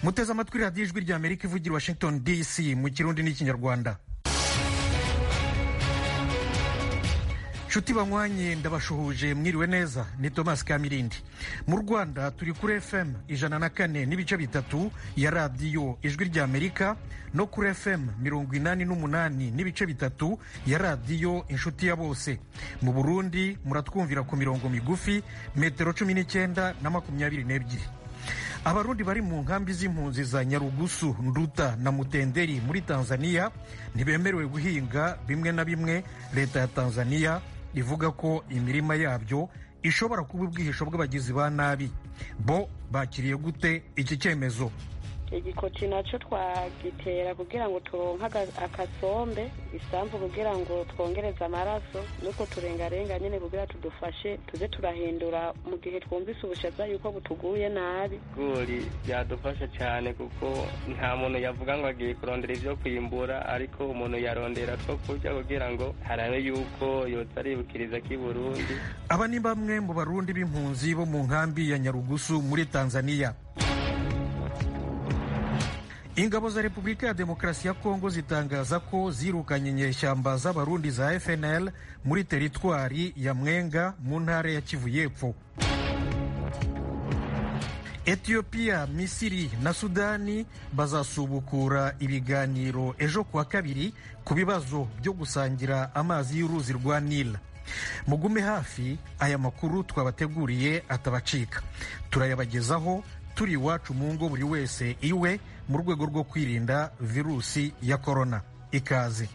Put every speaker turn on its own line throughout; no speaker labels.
muteze amatwi radiyo ijwi rya amerika ivugira washington dc mu kirundi n'ikinyarwanda nshuti banywanye ndabashuhuje mwiriwe neza ni thomas kamirindi mu rwanda turi kuri fm ijana na kane n'ibice bitatu ya radiyo ijwi rya amerika no kuri fm mirongo inani n'umunani n'ibice bitatu ya radiyo inshuti ya bose mu burundi muratwumvira ku mirongo migufi metero cumi n'icyenda na makumyabiri n'ebyiri abarundi bari mu nkambi z'impunzi za nyarugusu nduta na mutenderi muri tanzania ntibemerewe guhinga bimwe na bimwe leta ya tanzania ivuga ko imirima yabyo ishobora kuba ubwihisho bw'abagizi ba nabi bo bakiriye gute iki cyemezo
igikoti nacyo twagitera kugira ngo turonke akasombe isambu kugira ngo twongereze amaraso nuko turengarenga nyine kugira tudufashe tuze turahindura mu gihe twumvise ubushaza yuko butuguye nabi
ibigori byadufasha cyane kuko nta muntu yavuga ngo agiye kurondera ibyo kwimbura ariko umuntu yarondera two kurya kugira ngo harabe yuko yotsa aribukiriza k'i burundi
aba ni bamwe mu barundi b'impunzi bo mu nkambi ya nyarugusu muri tanzania ingabo za repubulika ya demokarasi ya kongo zitangaza ko zirukanye inyeshyamba z'abarundi za fnl muri teritwari ya mwenga mu ntara ya kivu y'epfo etiyopiya misiri na sudani bazasubukura ibiganiro ejo kuwa kabiri ku bibazo byo gusangira amazi y'uruzi rwa nila mugume hafi aya makuru twabateguriye atabacika turayabagezaho turi iwacu mu ngo buri wese iwe mu rwego rwo kwirinda virusi ya korona ikaze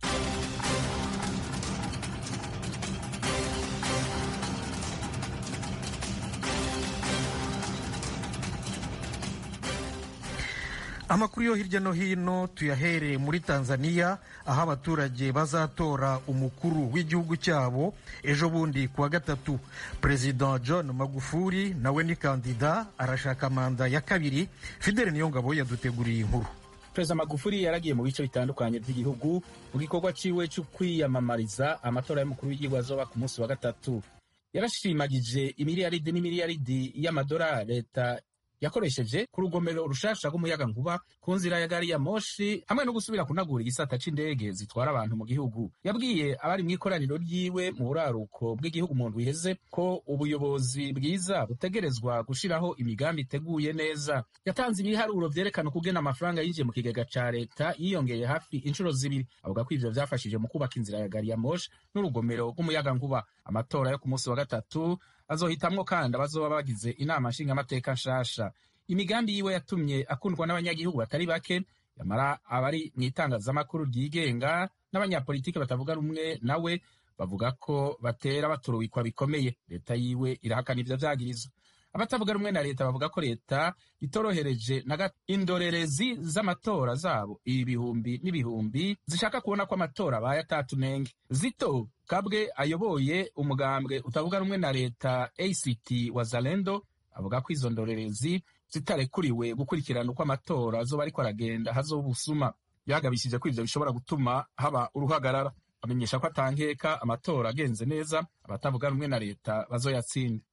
amakuru yo hirya no hino tuyahereye muri tanzania aho abaturage bazatora umukuru w'igihugu cyabo ejo bundi kuwa gatatu perezida john magufuli nawe ni kandida arashaka manda ya kabiri fidele niyongabo yaduteguriye inkuru
perezida magufuli yaragiye mu bice bitandukanye by'igihugu mu gikorwa ciwe cyo kwiyamamariza amatora y'umukuru w'igihugu azoba ku munsi wa gatatu yarashimagije imiliyaridi n'imiliyaridi y'amadolari leta yakoresheje ku rugomero rushasha rw'umuyaga nkuba ku nzira ya gari ya moshi hamwe no gusubira kunagura igisata c'indege zitwara abantu mu gihugu yabwiye abari mu ikoraniro ryiwe mu buraruko bw'igihugu mu ndwi iheze ko ubuyobozi bwiza butegerezwa gushiraho imigambi iteguye neza yatanze ibiharuro vyerekana ukugena amafaranga yinjiye mu kigega ca leta yiyongeye hafi inshuro zibiri avuga ko ivyo vyafashije mu kubaka inzira ya gari ya moshi n'urugomero rw'umuyaga nkuba amatora yo ku munsi wa gatatu azohitamwo kandi abazoba bagize inama nshingamateka nshasha imigambi yiwe yatumye akundwa n'abanyagihugu batari bake yamara abari mu itangazamakuru ryigenga n'abanyapolitiki batavuga rumwe nawe bavuga ko batera baturubikwa bikomeye leta yiwe irahakana ivyo vyagirizo abatavuga rumwe na leta bavuga ko leta itorohereje na indorerezi z'amatora zabo ibihumbi n'ibihumbi zishaka kubona ko amatora abaye atatunenge zito kabwe ayoboye umugambwe utavuga rumwe na leta act wazalendo avuga ko izo ndorerezi zitarekuriwe gukurikirana uko amatora azoba ariko aragenda hazoba ubusuma yagabishije ko ivyo bishobora gutuma haba uruhagarara amenyesha ko atankeka amatora agenze neza abatavuga rumwe na leta bazoyatsinda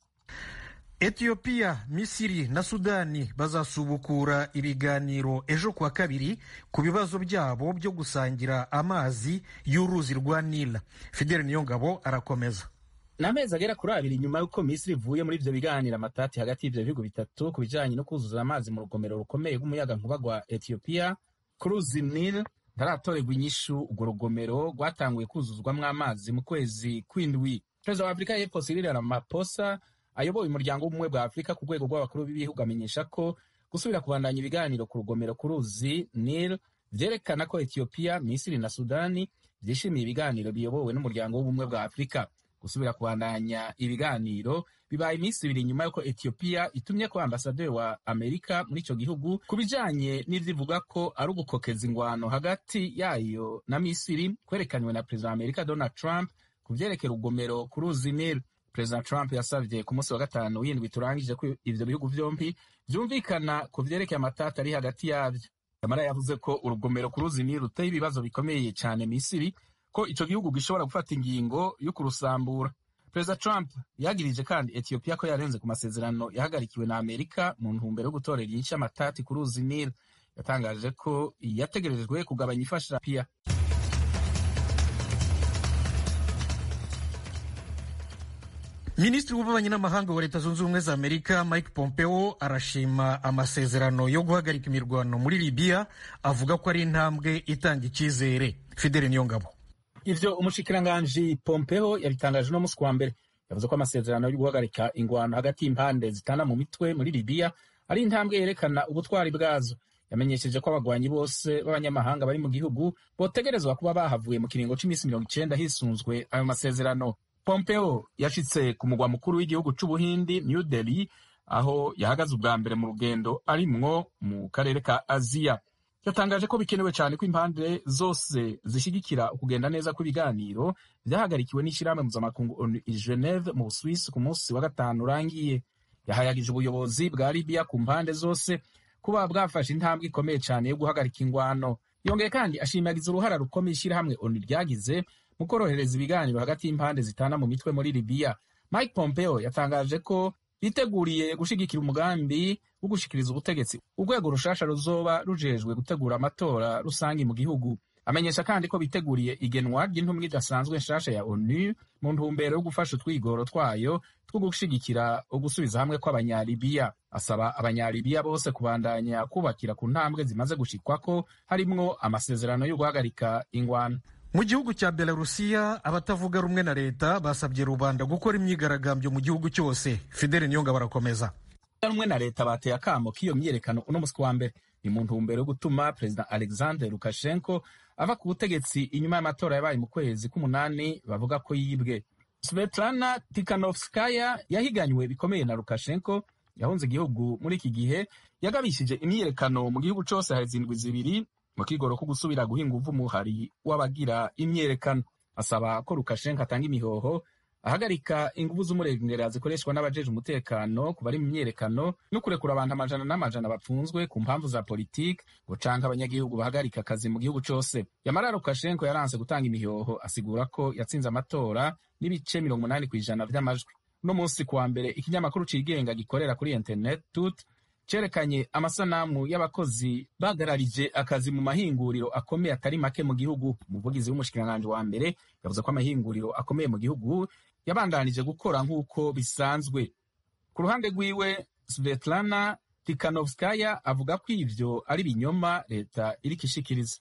etiyopiya misiri na sudani bazasubukura ibiganiro ejo kuwa kabiri ku bibazo byabo byo gusangira amazi y'uruzi rwa nila fidele niyongabo arakomeza
ni amezi agera kuri abiri nyuma y'uko misiri ivuye muri ivyo biganiro amatati hagati y'ivyo bihugu bitatu ku bijanye no kuzuza amazi mu rugomero rukomeye rw'umuyaga nkuba rwa etiyopiya ku ruzi nil ntaratorerwa inyishu urwo rugomero rwatanguye kuzuzwamwo amazi mu kwezi kw'indwi perezida wa afurika y'epfo cyril ramaphosa ayoboye umuryango w'ubumwe bwa afurika ku rwego rw'abakuru b'ibihugu amenyesha ko gusubira kubandanya ibiganiro ku rugomero ku ruzi nil vyerekana ko etiyopiya misiri na sudani vyishimiye ibiganiro biyobowe n'umuryango w'ubumwe bwa afurika gusubira kubandanya ibiganiro bibaye iminsi ibiri nyuma y'uko etiyopiya itumye ko ambasaderi wa amerika muri ico gihugu ku bijanye n'ivyivuga ko ari ugukokeza ingwano hagati yayo na misiri kwerekanywe na perezida wa amerika donald trump ku vyerekera urugomero ku ruzi nil perezida trump yasavye ku munsi wa gatanu w'indwi turangije ko ivyo bihugu vyompi vyumvikana ku vyerekeye amatata ari hagati yavyo yamara yavuze ko urugomero ku ruzi nil ruteye ibibazo bikomeye cane misiri ko ico gihugu gishobora gufata ingingo yo kurusambura perezida trump yagirije kandi etiyopiya ko yarenze ku masezerano yahagarikiwe na amerika mu ntumbero yo gutorera inyinshi y'amatati ku ruzi nil yatangaje ko yategerejwe kugabanya ifasha pia
minisitiri w'ububanyi n'amahanga wa leta zunze ubumwe za amerika mike pompeo arashima amasezerano yo guhagarika imirwano muri libiya avuga ko ari intambwe itanga icyizere fidele niyongabo
ivyo umushikiranganji pompeo yabitangaje uno musi wa mbere yavuze ko amasezerano yo guhagarika ingwano hagati y'impande zitana mu mitwe muri libiya ari intambwe yerekana ubutwari bwazo yamenyesheje ko abagwanyi bose b'abanyamahanga bari mu gihugu botegerezwa kuba bahavuye mu kiringo c'imisi mirongo icenda hisunzwe ayo masezerano pompeo yashitse ku mugwa mukuru w'igihugu c'ubuhindi new delhi aho yahagaze ubwa mbere mu rugendo arimwo mu karere ka aziya yatangaje ko bikenewe cyane ko impande zose zishyigikira ukugenda neza kw'ibiganiro byahagarikiwe n'ishyirahamwe mpuzamakungu onu i geneve mu busuwisi ku munsi wa gatanu urangiye yahayagije ubuyobozi bwa libiya ku mpande zose kuba bwafashe intambwe ikomeye cyane yo guhagarika ingwano yongeye kandi ashimagiza uruhara rukomeye ishyirahamwe onu ryagize mu korohereza ibiganiro hagati y'impande zitana mu mitwe muri libiya mike pompeo yatangaje ko biteguriye gushigikira umugambi wo gushikiriza ubutegetsi urwego rushasha ruzoba rujejwe gutegura amatora rusange mu gihugu amenyesha kandi ko biteguriye igenwa ry'intumwa idasanzwe nshasha ya onu mu ntumbero yo gufasha utwigoro twayo two gushigikira ugusubiza hamwe kw'abanyalibiya asaba abanyalibiya bose kubandanya kubakira ku ntambwe zimaze gushikwako harimwo amasezerano yo guhagarika ingwano
mu gihugu cya belarusiya abatavuga rumwe na leta basabye rubanda gukora imyigaragambyo mu gihugu cyose fidele niyonga barakomeza
rumwe na leta bateye akamo k'iyo myiyerekano uno musi wa mbere ni mu ntumbero yo gutuma perezida alexander lukashenko ava ku butegetsi inyuma y'amatora yabaye mu kwezi k'umunani bavuga ko yibwe svetlana tikanovskaya yahiganywe bikomeye na lukashenko yahunze igihugu muri iki gihe yagabishije imyiyerekano mu gihugu cyose hari zindwi zibiri mu kigoro ko gusubira guhinga uvu umuhari w'abagira imyiyerekano asaba ko lukashenko atanga imihoho ahagarika ingufu z'umurengera zikoreshwa n'abajeje umutekano ku bari mu myiyerekano no kurekura abantu amajana n'amajana bapfunzwe ku mpamvu za politiki ngo canke abanyagihugu bahagarika akazi mu gihugu cose yamara lukashenko yaranse gutanga imihoho asigura ko yatsinze amatora n'ibice mirongo umunani ku ijana vy'amajwi uno munsi kuwa mbere ikinyamakuru cigenga gikorera kuri internet tut cerekanye amasanamu y'abakozi bagararije akazi mu mahinguriro akomeye atari make mu gihugu umuvugizi w'umushikiranganji wa mbere yavuze ko amahinguriro akomeye mu gihugu yabandanije gukora nk'uko bisanzwe ku ruhande rwiwe svetlana tikanovskaya avuga ko ivyo ari binyoma leta iriko ishikiriza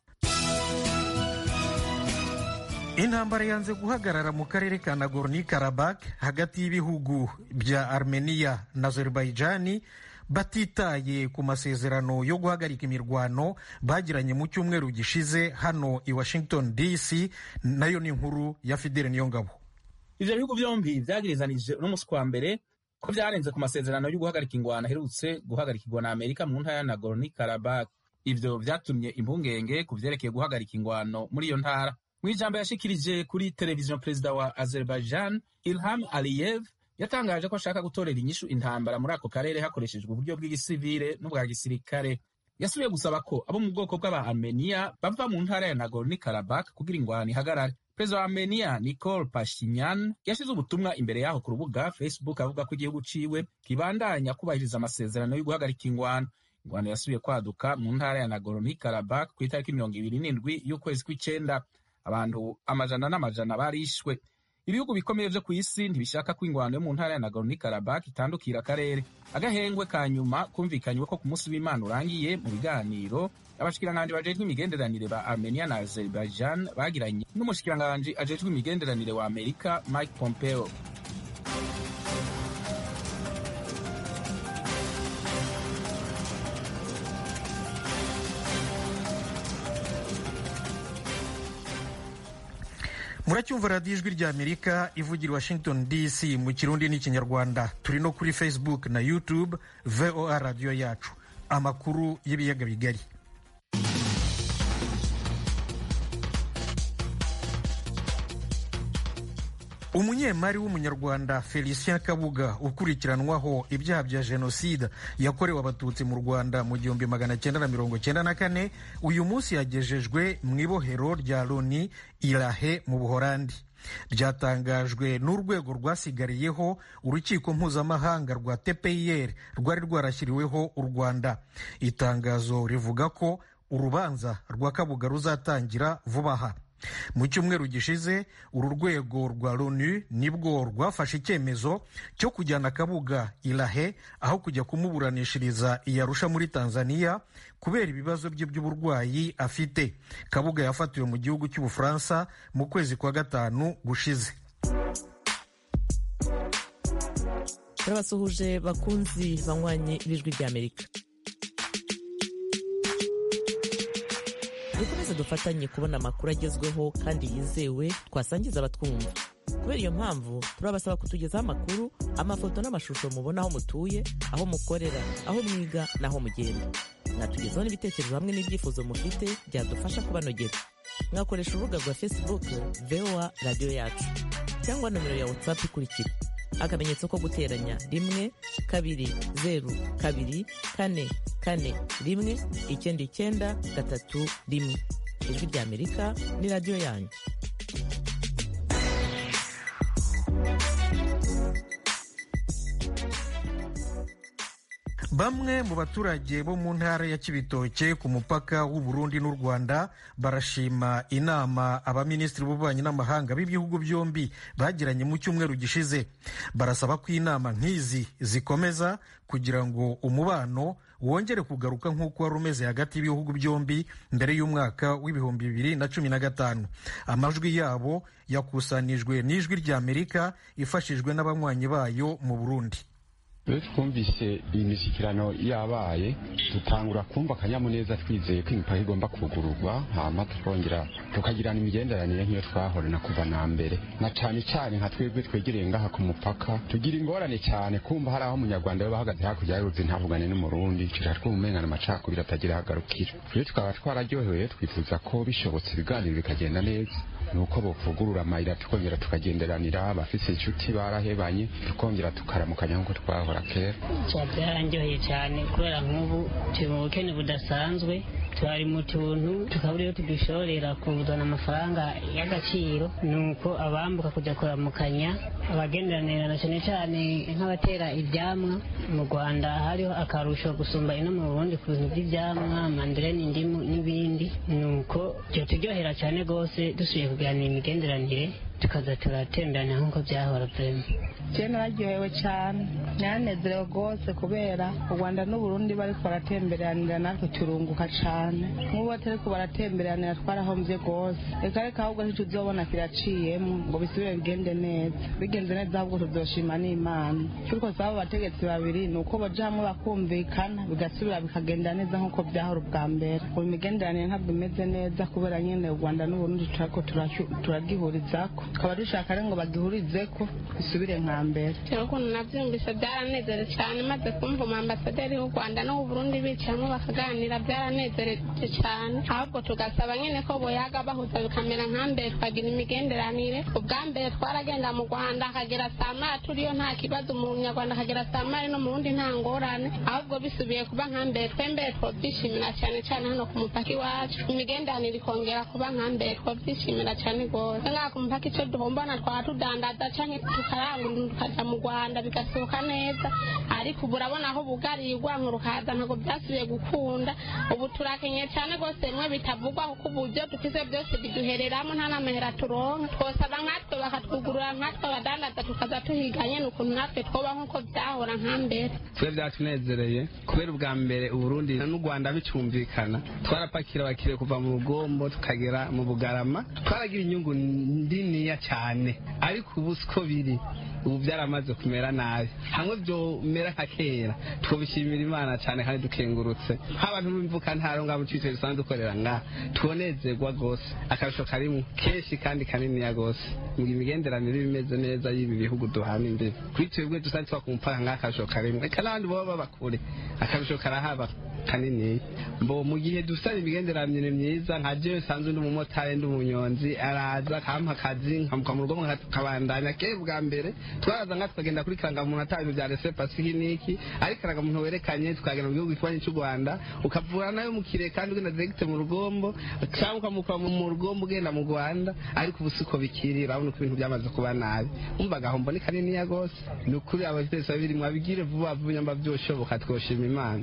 intambara yanze guhagarara mu karere ka nagorno karabak hagati y'ibihugu bya armenia na azerbaijani batitaye ku masezerano yo guhagarika imirwano bagiranye mu cyumweru gishize hano i washington dc nayo ni inkuru ya fidele niyongabo
ivyo bihugu vyombi vyagirizanije uno musi kwa mbere ko vyarenze ku masezerano yo guhagarika ingwano aherutse guhagarikirwa na amerika mu ntara ya nagorno karabak ivyo vyatumye impungenge ku vyerekeye guhagarika ingwano muri iyo ntara mu ijambo yashikirije kuri televiziyo perezida wa azerbaijan ilham aliyev yatangaje ko ashaka gutorera inyishu intambara muri ako karere hakoreshejwe uburyo bw'igisivile n'ubwa gisirikare yasubiye gusaba ko abo mu bwoko bw'aba armenia bava mu ntara ya nagorno karabak kugira ingwano ihagarare perezida wa armenia nicol pashinyan yashize ubutumwa imbere yaho ku rubuga facebook avuga ko igihugu ciwe kibandanya kubahiriza amasezerano yo guhagarika ingwano ingwano yasubiye kwaduka mu ntara ya nagorno karabak ku itariki mirongo ibiri n'indwi y'ukwezi kw'icenda abantu amajana n'amajana barishwe ibihugu bikomeye vyo ku isi ntibishaka ko ingwano yo mu ntara ya nagorno karabak itandukira akarere agahengwe ka nyuma kumvikanywe ko ku munsi w'imana urangiye mu biganiro abashikiranganji bajejwe imigenderanire ba armenia na azerbaijan bagiranye n'umushikiranganji ajejwe imigenderanire wa amerika mike pompeo
muracyumva radiyo ijwi rya amerika ivugira washington dc mu kirundi n'ikinyarwanda turi no kuri facebook na youtube voa radiyo yacu amakuru y'ibiyaga bigari umunyemari w'umunyarwanda felicien kabuga ukurikiranwaho ibyaha bya jenoside yakorewe abatutsi mu rwanda mu gihumbi magana cyenda na mirongo cyenda na kane uyu munsi yagejejwe mu ibohero rya loni irahe mu buhorandi ryatangajwe n'urwego rwasigariyeho urukiko mpuzamahanga rwa tpir rwari rwarashyiriweho u rwanda itangazo rivuga ko urubanza rwa kabuga ruzatangira vuba aha mu cyumweru gishize uru rwego rwa loni nibwo rwafashe icyemezo cyo kujyana kabuga irahe aho kujya kumuburanishiriza iyarusha muri tanzania kubera ibibazo bye by'uburwayi afite kabuga yafatiwe mu gihugu cy'ubufaransa mu kwezi kwa gatanu gushize
turabasuhuje bakunzi banywanyi b'ijwi ry'amerika dukomeze dufatanye kubona amakuru agezweho kandi yizewe twasangiza abatwumva kubera iyo mpamvu turabasaba kutugezaho amakuru amafoto n'amashusho mubona aho mutuye aho mukorera aho mwiga n'aho mugenda mwatugezaho n'ibitekerezo hamwe n'ibyifuzo mufite byadufasha kubanogera mwakoresha urubuga rwa facebook voa radiyo yacu cyangwa nomero ya whatsapp ikurikira akamenyetso ko guteranya rimwe kabiri zeru kabiri kane kane rimwe icyenda icyenda gatatu rimwe ijwi ry'amerika ni radiyo yanyu
bamwe mu baturage bo mu ntara ya kibitoke ku mupaka w'u Burundi n'u rwanda barashima inama abaminisitiri b'ububanyi n'amahanga b'ibihugu byombi bagiranye mu cyumweru gishize barasaba ko inama nk'izi zikomeza kugira ngo umubano wongere kugaruka nk'uko wari umeze hagati y'ibihugu byombi mbere y'umwaka w'ibihumbi bibiri na cumi na gatanu amajwi yabo yakusanijwe n'ijwi ry'amerika ifashijwe n'abanywanyi bayo mu burundi
iyo twumvise iyi mishyikirano yabaye dutangura kumva akanyamuneza twizeye ko imipaka igomba kugururwa hama tukongera tukagirana imigenderanire nk'iyo twahorana kuva na mbere na cyane cyane nka twebwe twegereye ngaha ku mupaka tugira ingorane cyane kumva hari aho umunyarwanda we bahagaze hakurya y'uruzi ntavugane n'umurundi tuja twumengana amacakubiri atagira ahagarukira rero tukaba twararyohewe twifuza ko bishobotse ibiganiro bikagenda neza nuko bovugurura amayira tukongera tukagenderanira abafise inshuti barahebanye tukongera tukaramukanya nk'uko twahora kera
byarangiye cyane kubera nk'ubu turi mu bukene budasanzwe twari mu tuntu tukabura iyo tudushorera kuzana amafaranga y'agaciro nuko abambuka kujya kuramukanya abagenderanira na cyane cyane nk'abatera ibyamwa mu rwanda hariho akarusho gusumba ino mu burundi ku bintu by'ibyamwa mandereni indimu n'ibindi nuko byo turyohera cyane rwose dusubiye kuganira imigenderanire tukaza turatemberana nk'uko byahora byema
je nararyohewe cyane naranezerewe rwose kubera u rwanda n'uburundi bariko baratemberanira natwe turunguka cyane nk'ubu batariko baratemberanira twarahombye rwose reka reka ahubwo ntituzobona kiraciyemo ngo bisubire bigende neza bigenze neza ahubwo tuzoshima n'imana turiko saba abategetsi babiri ni uko baja hamwe bakumvikana bigasubira bikagenda neza nk'uko byahora ubwa mbere ubu imigenderanire ntabwo imeze neza kubera nyine u rwanda n'uburundi turako turagihurizako tukaba dushaka rero ngo bagihurizeko bisubire nka mbere
cyane ukuntu nabyumvise byaranezere cyane maze kumva umwambasaderi w'u rwanda n'uw'u burundi bicayemo bakaganira byaranezereje cyane ahubwo tugasaba nyine ko boyaga bahuza bikamera nka mbere tukagira imigenderanire ubwa mbere twaragenda mu rwanda akagera saa mara turiyo nta kibazo umunyarwanda akagera saa mara no mu wundi nta ngorane ahubwo bisubiye kuba nka mbere twembere twobyishimira cyane cyane hano ku mupaka iwacu imigenderanire ikongera kuba nka mbere twobyishimira cyane rwose ngaha ku mupaka icyo duhombana twaba tudandaza cyangwa tukarangura tukajya mu rwanda bigasohoka neza ariko ubu urabona aho bugariye urwango rukaza ntabwo byasubiye gukunda ubu turakenye cyane rwose bimwe bitavugwa kuko uburyo dufite byose biduhereramo nta n'amahera turonka twosaba nkatwe bakatwugurura nkatwe abadandaza tukaza tuhiganye ni ukuntu natwe twoba nk'uko byahora nka mbere
twe byatunezereye kubera ubwa mbere uburundi n'u rwanda bicyumvikana twarapakira abakiriya kuva mu rugombo tukagera mu bugarama twaragira inyungu ndiniya cyane ariko ubu siko biri ubu byaramaze kumera nabi hamwe byomera nka kera twabishimira imana cyane kandi dukengurutse nk'abantu b'imvuka ntaro ngabo twite dusanzwe dukorera ngaha tubonezerwa rwose akarusho karimo kenshi kandi kaniniya rwose ngo imigenderanire iba imeze neza y'ibi bihugu duhana imbibi kuri twebwe dusanzwe tuba ku mupaka ngaha akarusho karimo reka n'abandi baba baba kure akarusho karahaba kanini mbo mu gihe dusaba imigenderanire myiza nka jewe sanzwe ndi umumotari ndi umunyonzi araza akampa akazi nkamuka mu rugo nkabandanya kera bwa mbere twaraza nka tukagenda kuri karangamuntu ata bintu bya rese pasifiki niki ariko karangamuntu werekanye tukagenda mu gihugu kibanyi cy'u rwanda ukavura nayo mu kire kandi ugenda diregite mu rugombo cyangwa ukamukura mu rugombo ugenda mu rwanda ariko ubu siko bikiri urabona ko ibintu byamaze kuba nabi umva agahombo ni kaniniya rwose ni ukuri ababyeyi babiri mwabigire vuba vuba nyamba byoshoboka twoshima imana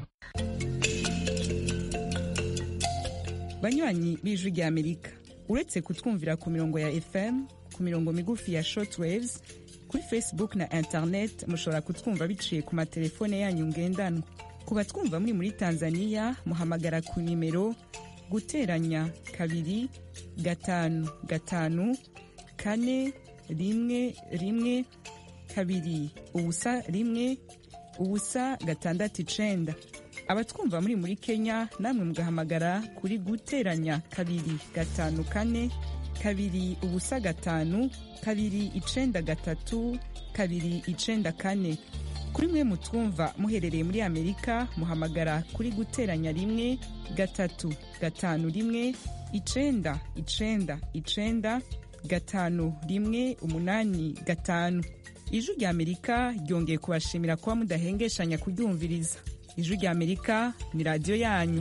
banywanyi b'ijwi rya amerika uretse kutwumvira ku mirongo ya fm ku mirongo migufi ya shortwaves kuri facebook na internet mushobora kutwumva biciye ku matelefone yanyu ngendanwa ku batwumva muri muri tanzania muhamagara ku nimero guteranya kabiri gatanu gatanu kane rimwe rimwe kabiri ubusa rimwe ubusa gatandatu icenda abatwumva muri muri kenya namwe mugahamagara kuri guteranya kabiri gatanu kane kabiri ubusa gatanu kabiri icenda gatatu kabiri icenda kane kuri mwe mutwumva muherereye muri amerika muhamagara kuri guteranya rimwe gatatu gatanu rimwe icenda icenda icenda gatanu rimwe umunani gatanu ijwi rya amerika ryongeye kubashimira kuba mudahengeshanya kuryumviriza ijwi rya amerika ni radiyo yanyu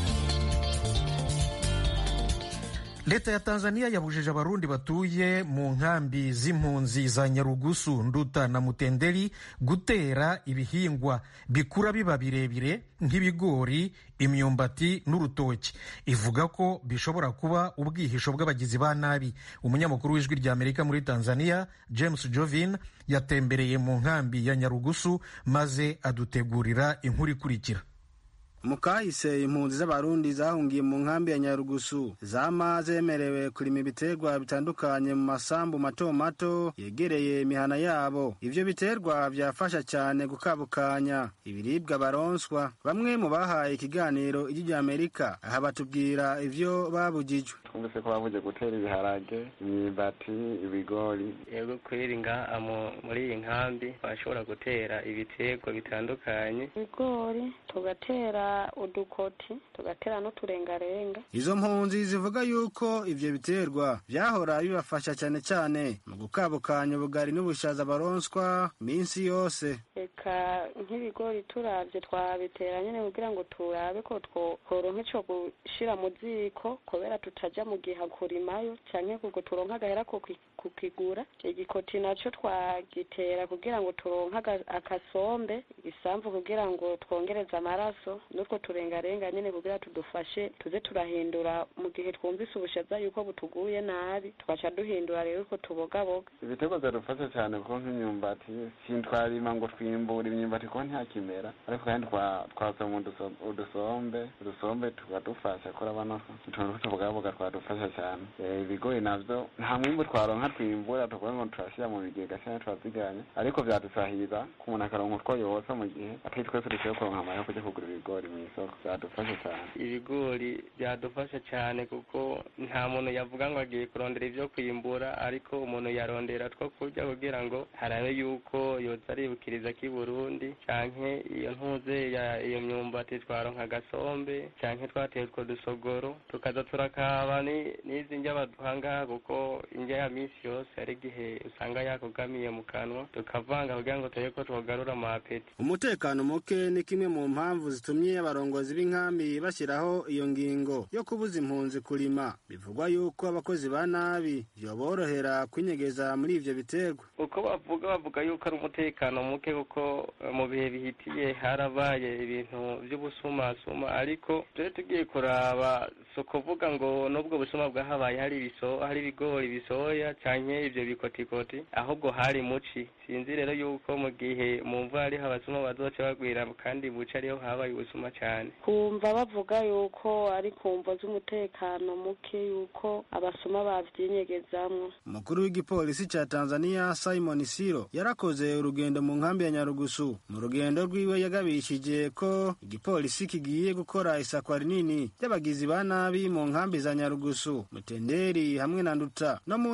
leta ya tanzania yabujije abarundi batuye mu nkambi z'impunzi za nyarugusu nduta na mutenderi gutera ibihingwa bikura biba birebire nk'ibigori imyumbati n'urutoki ivuga ko bishobora kuba ubwihisho bw'abagizi ba nabi umunyamakuru w'ijwi rya amerika muri tanzania james jovin yatembereye mu nkambi ya nyarugusu maze adutegurira inkuru ikurikira
mu kahise impunzi z'abarundi zahungiye mu nkambi ya nyarugusu zama zemerewe kurima ibiterwa bitandukanye mu masambu mato mato yegereye imihana yabo ivyo biterwa vyafasha cyane gukabukanya ibiribwa baronswa bamwe mu bahaye ikiganiro ijwi rya amerika aha batubwira ivyo babujijwe
twumvise ko babuje gutera ibiharage imyumbati ibigori
yego kweri ngaha muri iyi nkambi bashobora gutera ibiterwa bitandukanye
ibigori tugatera udukoti tugatera n'uturengarenga
izo mpunzi zivuga yuko ivyo biterwa vyahora bibafasha cyane cyane mu gukabukanya ubugari n'ubushaza baronswa minsi yose
reka nk'ibigori turavye twabitera nyene kugira ngo turabe ko tworonka ico gushira mu ziko kubera tutaja mu giha kurimayo canke kuko turonka agahera kukigura igikoti naco twagitera kugira ngo turonka akasombe igisamvu kugira ngo twongereze amaraso n'utwo turengarenga nyene kugira tudufashe tuze turahindura mu gihe twumvise ubushaza yuko butuguye nabi tugaca duhindura rero uko tubogaboga
ibiterwa biradufasha cyane kuko nk'imyumbati sintwarima ngo twimbura imyumbati kuko ntakimera ariko kandi twasoma udusombe udusombe tukadufasha kurabona utuntu tw'utubogaboga twadufasha cyane ibigori navyo nta mwimbu twaronka twimbura tukuvuga ngo turashyira mu bigega cyangwa turaziganya ariko vyadusahiriza ku muntu akaronka utwo yotsa mu gihe atari twese dushoboye kuronka amahera yo kuja kugura ibigori mu isoko byadufasha cyane
ibigori byadufasha cyane kuko nta muntu yavuga ngo agiye kurondera ibyo kwimbura ariko umuntu yarondera two kurya kugira ngo harabe yuko yoza aribukiriza k'i burundi canke iyo ntuze ya iyo myumbati twaronka agasombe canke twateye utwo dusogoro tukaza turakaba n'izi ndya baduha ngaha kuko indya ya minsi yose hari igihe usanga yakugamiye mu kanwa tukavanga kugira ngo turebe ko twogarura amapeti
umutekano muke ni kimwe mu mpamvu zitumye abarongozi b'inkambi bashyiraho iyo ngingo yo kubuza impunzi kurima bivugwa yuko abakozi ba nabi vyoborohera kwinyegeza muri ivyo biterwa
uko bavuga bavuga yuko ari umutekano muke kuko mu bihe bihitiye harabaye ibintu vy'ubusumasuma ariko turi tugiye kuraba si ukuvuga ngo n'ubwo busuma bwahabaye hari ibiso hari ibigori bisoya canke ivyo bikotikoti ahubwo hari muci sinzi rero yuko mu gihe mu mvura ariho abasuma bazoca bagwira kandi buca ariho habaye ubusuma cane
kumva bavuga yuko ari kumvo z'umutekano muke yuko abasuma bavyinyegezamwo
umukuru w'igipolisi ca tanzania simon siro yarakoze urugendo mu nkambi ya nyarugusu mu rugendo rwiwe yagabishije ko igipolisi kigiye gukora isakwa rinini ry'abagizi ba nabi mu nkambi za nyarugusu mutenderi hamwe na nduta no mu ntara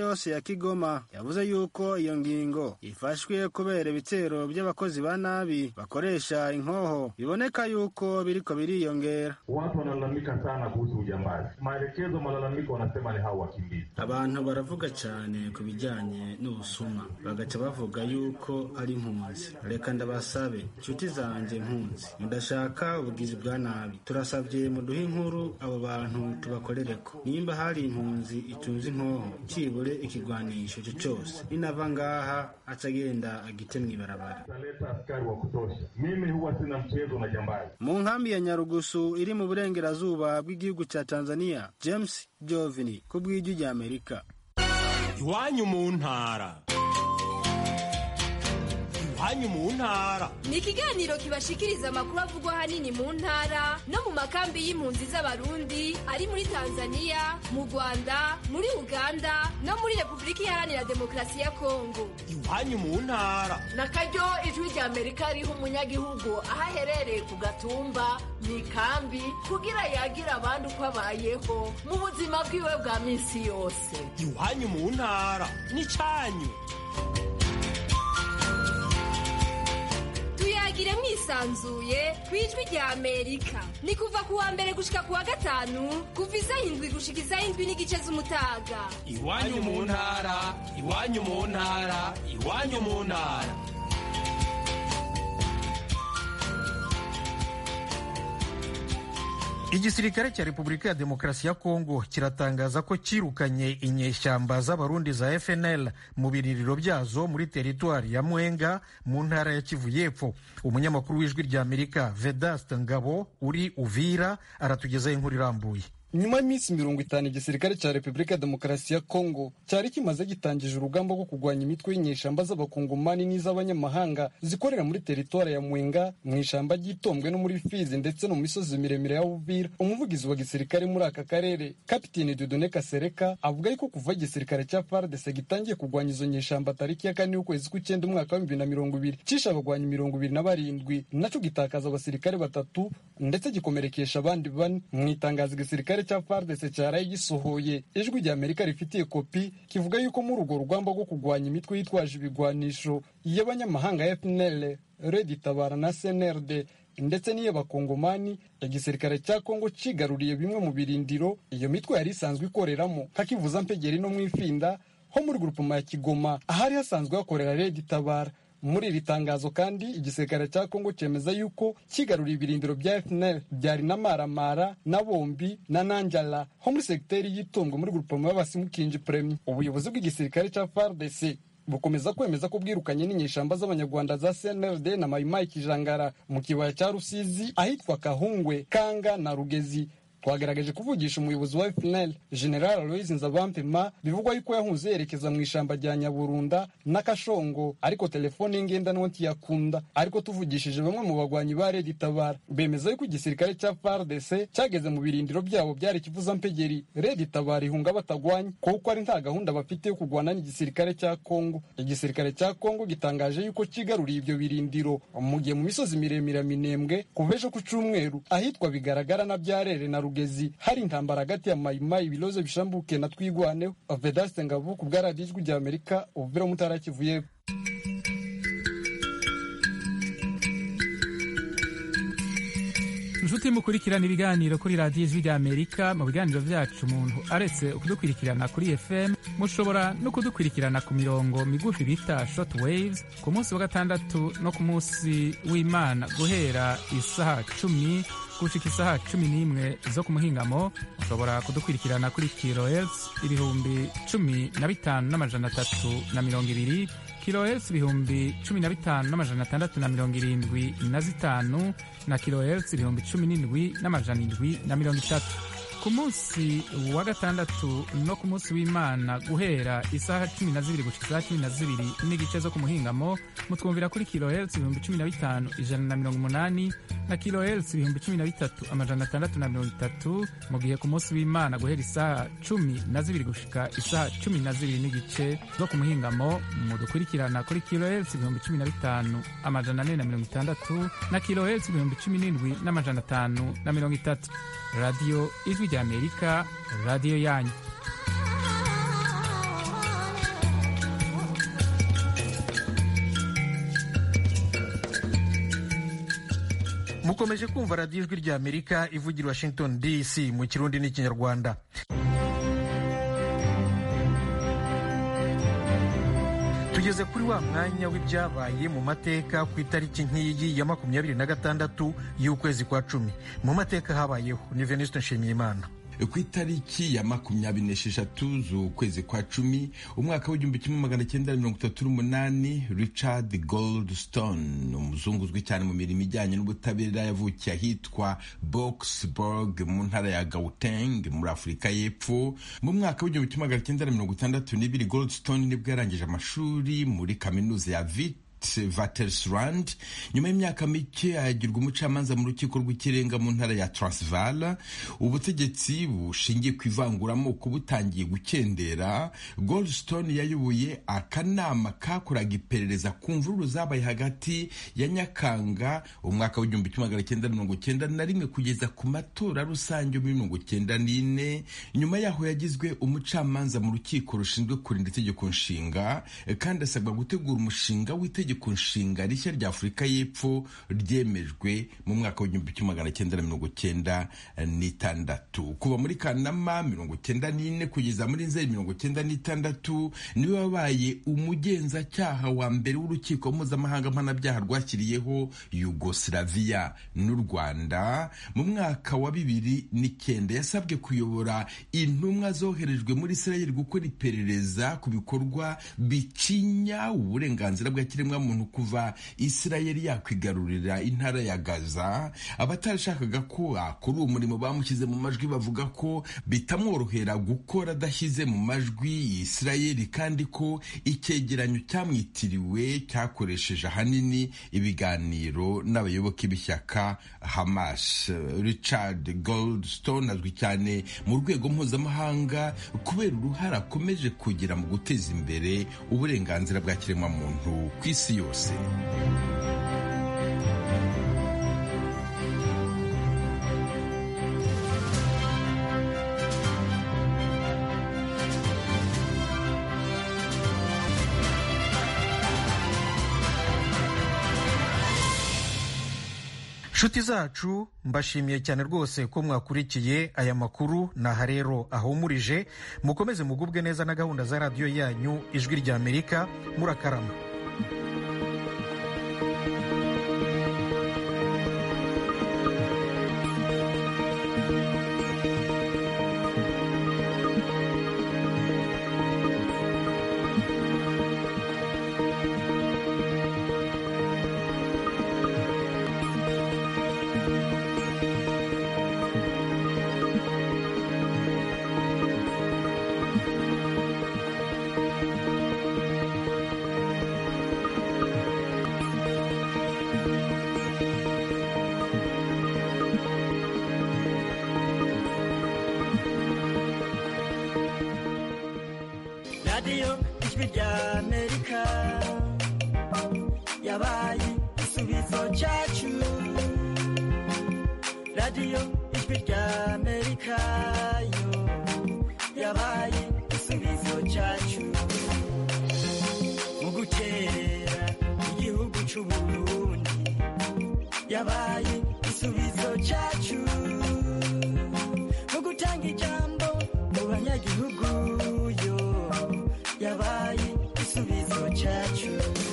yose ya kigoma yavuze yuko iyo ngingo ifashwe kubera ibitero by'abakozi ba nabi bakoresha inkoho biboneka yuko biriko biriyongera
watu wanalalamika sana kuhusu ujambazi maelekezo malalamiko wanasema ni hao wakimbizi
abantu baravuga cyane ku bijyanye n'ubusuma bagaca bavuga yuko ari impunzi reka ndabasabe inshuti zanjye impunzi mudashaka ubugizi bwa nabi turasabye muduhe inkuru abo bantu tubakorereko nimba hari impunzi itunze inkoho cibure ikigwanisho cyo cyose ninava ngaha aca agenda agite mw'ibarabara
taleta askari wa kutosha mimi huwa sina mchezo na jambazi
mu nkambi ya nyarugusu iri mu burengerazuba bw'igihugu cya tanzania james jovini ku bw'ijwi rya amerika
iwanyu mu ntara iwanyu mu ntara
ni ikiganiro kibashikiriza amakuru avugwa ahanini mu ntara no mu makambi y'impunzi z'abarundi ari muri tanzania mu rwanda muri uganda no muri repubulika iharanira demokarasi ya kongo
iwanyu mu ntara
na karyo ijwi rya amerika riha umunyagihugu aho aherereye ku gatumba mu ikambi kugira yagira abandi uko abayeho mu buzima bwiwe bwa minsi yose
iwanyu mu ntara n'icyanyu
tuyagire mwisanzuye ku ijwi rya amerika ni kuva ku wa mbere gushika ku wa gatanu kuva isaha indwi gushika isaha indwi n'igice z'umutaga
iwanyu mu ntara iwanyu mu ntara iwanyu mu ntara
igisirikare cya repubulika ya demokarasi ya kongo kiratangaza ko cyirukanye inyeshyamba z'abarundi za fnl mu biririro byazo muri teritwari ya mwenga mu ntara ya kivu y'epfo umunyamakuru w'ijwi rya amerika vedaste ngabo uri uvira aratugezaho inkuru irambuye
nyuma y'iminsi mirongo itanu igisirikare cya repubulika ya demokarasi ya kongo cyari kimaze gitangije urugamba rwo kurwanya imitwe y'inyeshamba z'abakongomani n'iz'abanyamahanga zikorera muri teritwari ya mwenga mu ishyamba ry'itombwe no muri fizi ndetse no mu misozi miremire ya uvira umuvugizi wa gisirikare muri aka karere kapiteni dudone kasereka avuga yuko kuva igisirikare cya fardese gitangiye kurwanya izo nyeshamba tariki ya kane y'ukwezi kw'icyenda umwaka wa bibiri na mirongo ibiri cishe abagwanyi mirongo ibiri na barindwi naco gitakaza abasirikare batatu ndetse gikomerekesha abandi bane mu itangazo igisirikare cya FARDC cyaraye gisohoye ijwi rya Amerika rifitiye kopi kivuga yuko muri urwo rugamba rwo kurwanya imitwe yitwaje ibigwanisho y'abanyamahanga ya FNL Red Tabara na CNRD ndetse n'iy'abakongomani igisirikare cya kongo cigaruriye bimwe mu birindiro iyo mitwe yari isanzwe ikoreramo kakivuza mpegeri no mu ifinda ho muri grupema ya kigoma ahari hasanzwe hakorera Red Tabara muri iri tangazo kandi igisirikare cya kongo cyemeza yuko kigaruriye ibirindiro bya fnl byari na maramara na bombi na nanjala ho muri segiteri y'itungwa muri grupoma y'abasimukinji premi ubuyobozi bw'igisirikare cya fardc bukomeza kwemeza ko bwirukanye n'inyeshamba z'abanyarwanda za cnrd na mayimayi kijangara mu kibaya cya rusizi ahitwa kahungwe kanga na rugezi twagaragaje kuvugisha umuyobozi wa FNL General Aloys Nzabampema bivugwa yuko yahunze yerekeza mu ishamba rya Nyaburunda n'Akashongo ariko telefone ngendanwa ntiyakunda ariko tuvugishije bamwe mu bagwanyi ba Red Tabara bemeza yuko igisirikare cya FARDC cyageze mu birindiro byabo byari kivuza mpegeri Red Tabara ihunga batagwanya kuko ari nta gahunda bafite yo kurwana n'igisirikare cya Kongo igisirikare cya Kongo gitangaje yuko kigaruriye ibyo birindiro mu gihe mu misozi miremire minembwe kuva ejo ku cyumweru ahitwa bigaragara na byarere na rugezi hari intambara hagati ya mayimayi ibilozo bishambuke na twigwaneho vedaste ngabo ku bwa radiyo ijwi rya amerika ubuvira mutara kivuye
inshuti mukurikirana ibiganiro kuri radiyo ijwi rya amerika mu biganiro byacu umuntu aretse kudukurikirana kuri fm mushobora no kudukurikirana ku mirongo migufi bita short waves ku munsi wa gatandatu no ku munsi w'imana guhera isaha cumi gushika isaha cumi n'imwe zo ku muhingamo mushobora kudukurikirana kuri kilohertz ibihumbi cumi na bitanu n'amajana atatu na mirongo ibiri kilohertz ibihumbi cumi na bitanu n'amajana atandatu na mirongo irindwi na zitanu na kilohertz ibihumbi cumi n'indwi n'amajana indwi na mirongo itatu ku munsi wa gatandatu no ku munsi w'imana guhera isaha cumi na zibiri gushika isaha cumi na zibiri n'igice zo ku muhingamo mutwumvira kuri kilohertz ibihumbi cumi na bitanu ijana na mirongo umunani na kilohertz ibihumbi cumi na bitatu amajana atandatu na mirongo itatu mu gihe ku munsi w'imana guhera isaha cumi na zibiri gushika isaha cumi na zibiri n'igice zo ku muhingamo mudukurikirana kuri kilohertz ibihumbi cumi na bitanu amajana ane na mirongo itandatu na kilohertz ibihumbi cumi n'indwi n'amajana atanu na mirongo itatu radiyo ijwi rya amerika radiyo yanyu
mukomeje kumva radiyo ijwi rya amerika ivugira washington dc mu kirundi n'ikinyarwanda tugeze kuri wa mwanya w'ibyabaye mu mateka ku itariki nk'iyi ya makumyabiri na gatandatu y'ukwezi kwa cumi mu mateka habayeho ni venuste nshimiyimana
ku itariki ya makumyabiri n'esheshatu z'ukwezi kwa cumi umwaka w'igihumbi kimwe magana cyenda mirongo itatu n'umunani richard goldstone umuzungu uzwi cyane mu mirimo ijyanye n'ubutabera yavukiye ahitwa boxburg mu ntara ya gauteng muri afurika y'epfo mu mwaka w'igihumbi kimwe magana cyenda mirongo itandatu n'ibiri goldstone nibwo yarangije amashuri muri kaminuza ya vit Vatersrand nyuma y'imyaka mike agirwa umucamanza mu rukiko rw'ikirenga mu ntara ya Transvaal ubutegetsi bushingiye ku ivanguramoko butangiye gukendera Goldstone yayoboye akanama kakoraga iperereza ku mvururu zabaye hagati ya Nyakanga umwaka w'igihumbi kimwe magana cyenda mirongo cyenda na rimwe kugeza ku matora rusange muri mirongo cyenda n'ine nyuma yaho yagizwe umucamanza mu rukiko rushinzwe kurinda itegeko nshinga kandi asabwa gutegura umushinga w'itegeko itegeko nshinga rishya rya afurika y'epfo ryemejwe mu mwaka w'igihumbi kimwe magana cyenda na mirongo cyenda n'itandatu kuva muri kanama mirongo cyenda n'ine kugeza muri nzeri mirongo cyenda n'itandatu niwe wabaye umugenzacyaha wa mbere w'urukiko mpuzamahanga mpanabyaha rwashyiriyeho yugoslavia n'u rwanda mu mwaka wa bibiri n'icyenda yasabwe kuyobora intumwa zoherejwe muri israel gukora iperereza ku bikorwa bicinya uburenganzira bwa kiremwa muntu kuva isirayeli yakwigarurira intara ya gaza abatarashakaga ko akora uwo murimo bamushyize mu majwi bavuga ko bitamworohera gukora adashyize mu majwi isirayeli kandi ko icyegeranyo cyamwitiriwe cyakoresheje ahanini ibiganiro n'abayoboke b'ishyaka hamas richard goldstone azwi cyane mu rwego mpuzamahanga kubera uruhare akomeje kugira mu guteza imbere uburenganzira bwa kiremwamuntu ku isi yose
nshuti zacu mbashimiye cyane rwose ko mwakurikiye aya makuru naha rero ahumurije mukomeze mugubwe neza na gahunda za radiyo yanyu ijwi rya amerika murakarama
radiyo ijwi rya amerika yabaye igisubizo cyacu radiyo ijwi rya amerika yo yabaye igisubizo cyacu mu gukerera igihugu cy'uburundi yabaye igisubizo cyacu mu gutanga ijambo mu banyagihugu yo yabaye igisubizo cyacu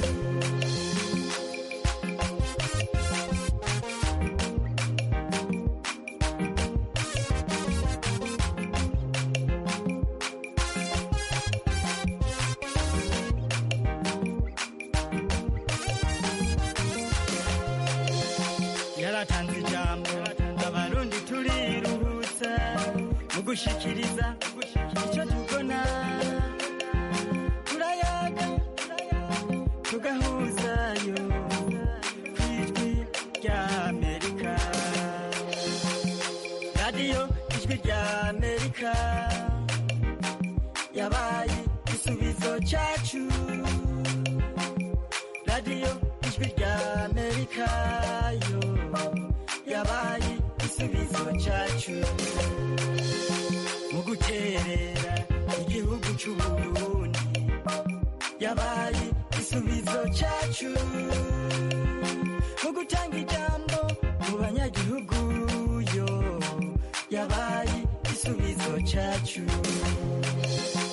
yaratanze ijambo abarundi turiruhutsa mu gushikiriza icyo tubona turayaga tugahuzayo ku ijwi rya amerika radiyo ijwi rya amerika yabaye igisubizo cyacu radiyo ijwi rya amerika yo yabaye igisubizo cyacu mu guterera igihugu cy'uburundi yabaye igisubizo cyacu mu gutanga ijambo mu banyagihugu yo yabaye igisubizo cyacu